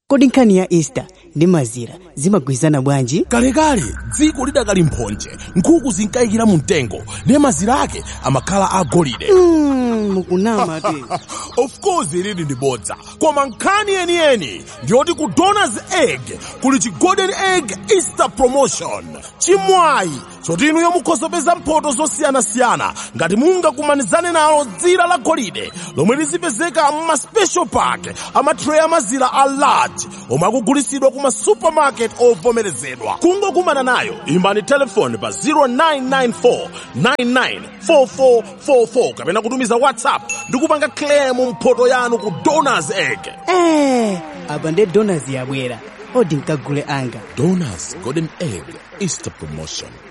kodi nkhani ya easter ndi mazira zimagwirizana bwanji kalekale dziko lidakali mphonje nkhuku zinkayikira mu mtengo ndiye mazira ake amakhala agolide mm, mukunama te of course ilili ndi bodza koma nkhani yeniyeni ndiyoti ku donors egg kuli chi golden egg easter promotion chimwayi choti inuyo mukhozopeza mphoto zosiyanasiyana ngati mungakumanizane nalo dzira la golide lomwe lizipezeka mma special pack amatray amazira a large omwe akugulitsidwa kuma supermarket ovomerezedwa kungokumana nayo imbani telefoni pa 0994 994444 kapena kutumiza whatsapp ndi kupanga claim mphoto yanu ku donors egg eh, apa nde donors yabwera odi nkagule anga donors golden egg easter promotion